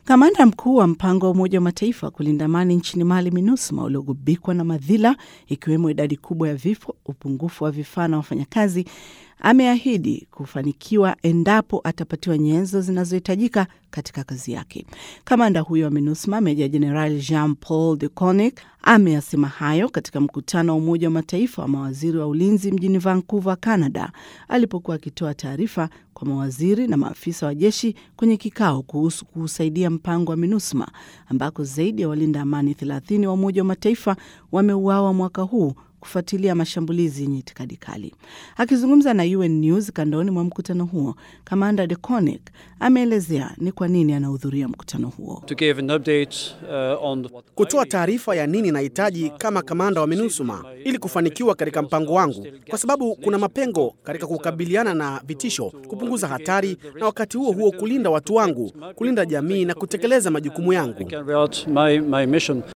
Kamanda mkuu wa mpango wa Umoja wa Mataifa kulinda amani nchini Mali, MINUSMA, uliogubikwa na madhila ikiwemo idadi kubwa ya vifo, upungufu wa vifaa na wafanyakazi, ameahidi kufanikiwa endapo atapatiwa nyenzo zinazohitajika katika kazi yake. Kamanda huyo wa MINUSMA, Meja Jenerali Jean Paul de Conic, ameyasema hayo katika mkutano wa Umoja wa Mataifa wa mawaziri wa ulinzi mjini Vancouver, Canada, alipokuwa akitoa taarifa kwa mawaziri na maafisa wa jeshi kwenye kikao kuhusu kuusaidia mpango wa MINUSMA ambako zaidi ya walinda amani 30 wa Umoja wa Mataifa wameuawa mwaka huu kufuatilia mashambulizi yenye itikadi kali. Akizungumza na UN News kandoni mwa mkutano huo, kamanda de Conic ameelezea ni kwa nini anahudhuria mkutano huo. to give an update uh, on what kutoa taarifa ya nini nahitaji kama kamanda wa MINUSMA ili kufanikiwa katika mpango wangu, kwa sababu kuna mapengo katika kukabiliana na vitisho, kupunguza hatari, na wakati huo huo kulinda watu wangu, kulinda jamii na kutekeleza majukumu yangu. carry out my, my mission.